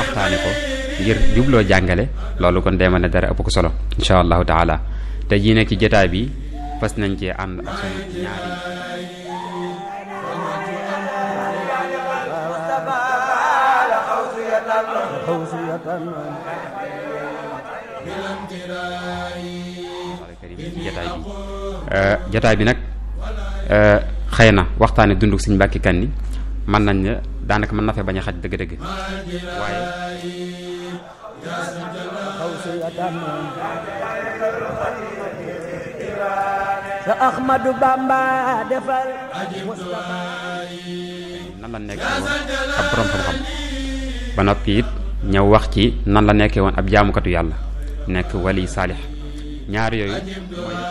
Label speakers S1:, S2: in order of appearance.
S1: waxtaane ko ngir jubloo jàngale loolu kon demal ne dara ëpp ko solo incha allahu taala te jii nekk ci jotaay bi fas nañ cee ànd ak sunu ñaari jataay bi jataay bi nag xëy na waxtaane dunduk Sëñ Mbàkke Kanni mën nañ ne daanaka mën na fee bañ a xaj dëgg-dëgg waaye
S2: sa Ahmadu Bamba defal
S1: nan la nekkee woon ab borom xam-xam ba noppi it ñëw wax ci nan la nekkee woon ab jaamukatu yàlla nekk wali saalix ñaar yooyu mooy